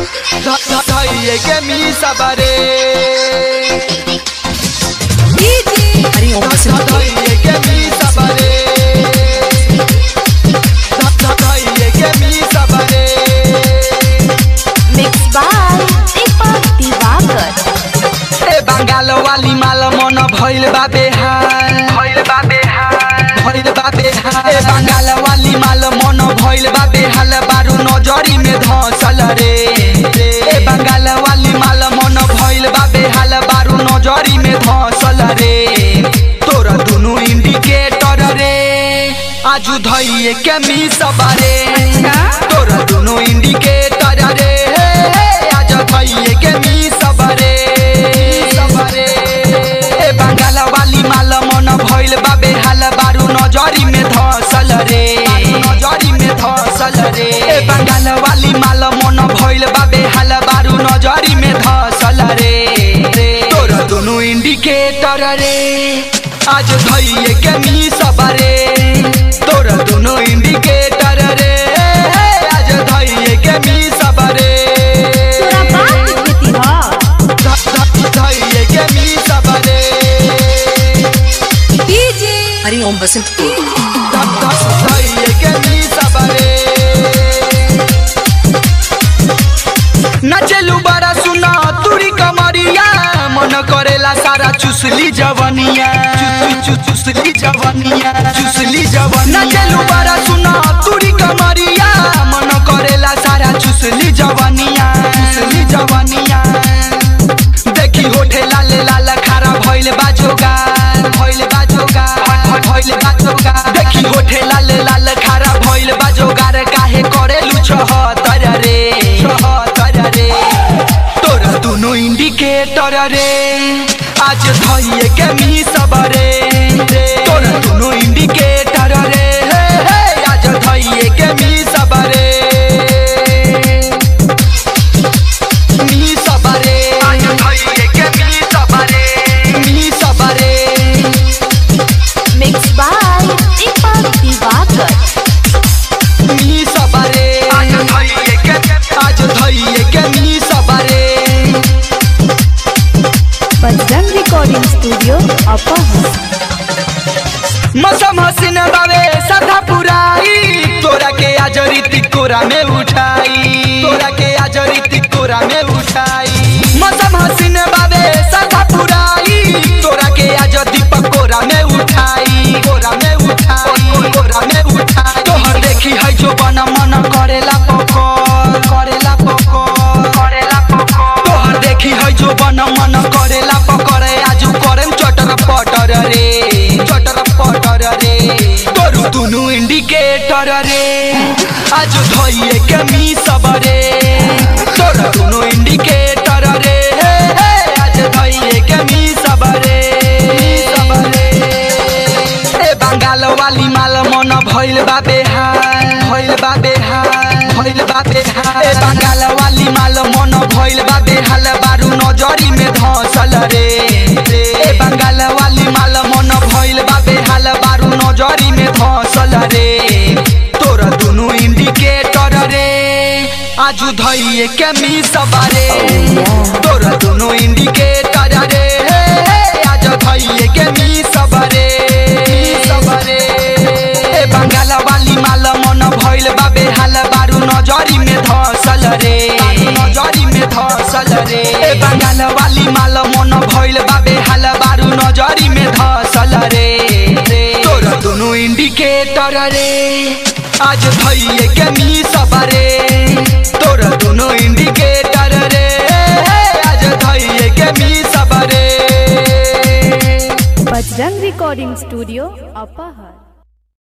धैये के मी सबरे हरि ओम सिंह धैये के मी सबरे धैये के मी सबरे Mixed by Deepak Divakar. ए बंगाल वाली माल मन भइल बा बेहाल भइल बा बेहाल भइल बा बेहाल ए बंगाल वाली माल मन भइल बा बेहाल बारू नजरी में धसल रे ए बंगाल वाली माल मन भइल बा बेहाल बारू नजरी में धसल रे तोरा दुनु इंडिकेटर रे आजू धइए के मी सबरे तोरा दुनु इंडिकेटर रे आज धइए के मी सबरे सबरे ए बंगाल वाली माल मन भइल बा बेहाल बारू नजरी में धसल रे नजरी में धसल रे ए बंगाल वाली माल मन भइल बा बेहाल बारू नजरी में धसल रे तोर दुनु इंडिकेटर रे आज धइए के मी सबरे तोर दुनु इंडिकेटर रे आज धइए के मी सबरे तोरा बात बीती ह धइए के मी सबरे हरि ओम बसंत धइए के मी सबरे नचलू बड़ा सुना तुरी कमरिया मन करेला सारा चुसली जवनिया चु- चु- चुसली जवनिया चुसली जवनिया नचलू बड़ा सुना तुरी कमरिया मन करेला सारा चुसली जवनिया चुसली जवनिया देखी होठे लाल लाल खारा भइल बाजोगा भइल बाजोगा भइल बाजोगा देखी होठे लाल लाल खारा भइल बाजोगा रे काहे करेलु छहतर रे छहतर रे तोर दुनु इंडिकेटर रे आज धइए के मी सबरे तोर दुनु इंडिकेटर रे हे, हे, आज धइए के मी सबरे मी सबरे आज धइए के मी सबरे मी सबरे Mixed by Deepak Divakar. मी सबरे आज धइए के आज धइए के मी सबरे Bajrang Recording Studio, Upper मौसम हसीन बावे सदा पुराई तोरा के आज रीति कोरा में उठाई तोरा के आज रीति कोरा में उठाई मौसम हसीन बावे सदा पुराई तोरा के आज दीपक कोरा में उठाई कोरा में उठाई कोरा में उठाई तोहर देखी है जो बन मन करेला पकड़ करेला पकड़ करेला पकड़ तोहर देखी है जो बन मन करेला पकड़े आजू करेम चटर पटर रे चटर पटर रे तोरू दुनु इंडिकेटर रे आज धइए के मी सबरे तोर दुनु इंडिकेटर रे हे, हे, आज धइए के मी सबरे सबरे ए बंगाल वाली माल मन भइल बा बेहाल भइल बा बेहाल भइल बा बेहाल ए बंगाल वाली माल मन भइल बा बेहाल बारू नजरी में धसल रे ए बंगाल वाली माल मन भइल बा बेहाल बारू नजरी में धसल रे तोर दुनु इंडिकेटर रे आजू धइए के मी सबरे तोर दुनु इंडिकेटर रे हे, हे, आज धइए के मी सबरे सबरे ए बंगाल वाली माल मन भइल बा बेहाल बारू नजरी में धसल रे नजरी में धसल रे ए बंगाल वाली माल मन भइल बा बेहाल बारू नजरी में धसल रे तोर दुनु इंडिकेटर रे आज धइए के मी सबरे तोर दुनु इंडिकेटर रे आज धइए के मी सबरे Bajrang Recording Studio, Upper